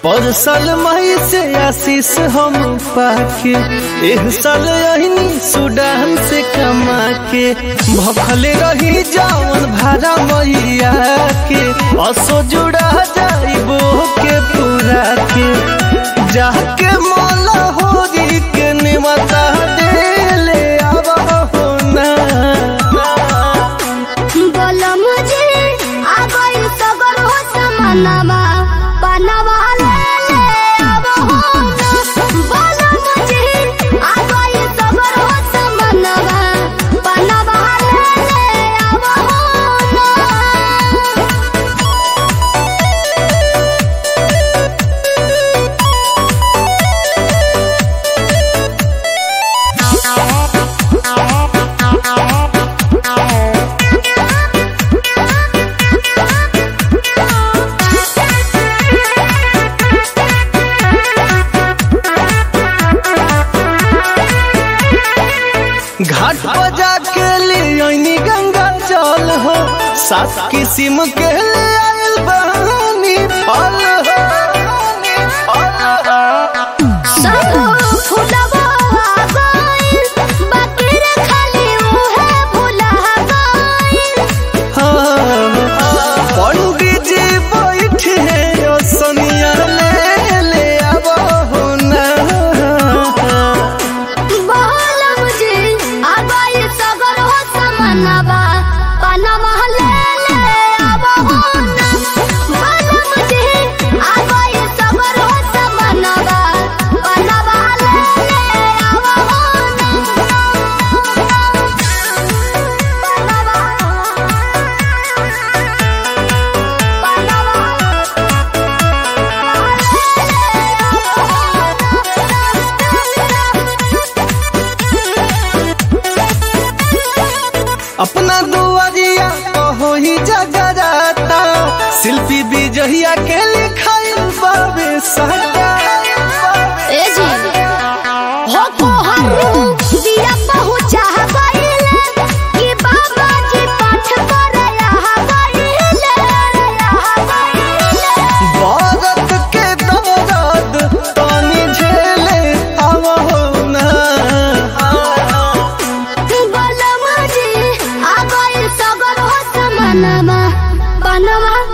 पर साल मई से आशीष हम पाके एह साल अहिनी सूडान से कमा के भखले रही जावन भाड़ा मैया के असो जुड़ा जाइबो के पूरा के जाके मौला होरी के निमता देले आवा हो ना बोलो मुझे आ गई सगर हो समानवा बनवा ले ले अब हो ना बोलो मुझे आ गई सगर हो समानवा बनवा ले ले अब हो ना घाट पर जाके ले आईनी गंगा जल हो सात किस्म के ले आइल बहानी फल हो सब फुलवा गइल बाकी रे खाली उहे भुला गइल हाँ, पंडित जी बैठे ओ सोनिया ले ले आबो हो ना बोल मुझे आ गई सगर हो समानवा बनवा ले ले अब हो ना बोल मुझे आ गई सगर हो समानवा बनवा ले ले अब हो ना अपना दुआरिया कहो ही जगराता शिल्पी विजहिया के लिखाई बाबे साटा ए जी हो कोहरू दिया पहुंचा गइले कि बाबा जी पाठ करया गइले भारत के दौराद तानी झेले आवा हो ना बोल मुझे आ गइल सगर हो समानमा बनवा